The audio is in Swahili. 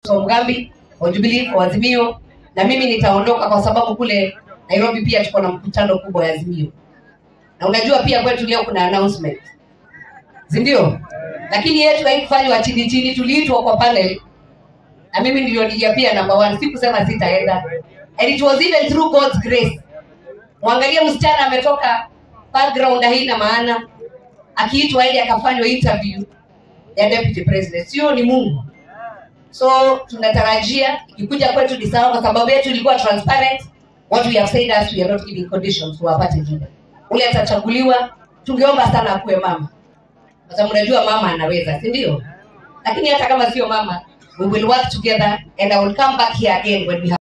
Tom Gambi wa Jubilee wa Azimio, na mimi nitaondoka kwa sababu kule Nairobi pia tuko na mkutano kubwa ya Azimio, na unajua pia kwetu leo kuna announcement, si ndio? Lakini yetu haikufanywa chini chini, tuliitwa kwa panel na mimi ndio nija pia number one. Sikusema sitaenda, and it was even through God's grace. Mwangalie msichana ametoka background haina maana, akiitwa ili akafanywa interview ya deputy president, sio ni Mungu. So tunatarajia ikikuja kwetu ni sawa, kwa sababu yetu ilikuwa transparent. What we have said as we are not giving conditions wapate jina. Ule atachaguliwa, tungeomba sana akuwe mama, kwa sababu unajua mama anaweza, si ndio? Lakini hata kama sio mama, we will work together and I will come back here again when we have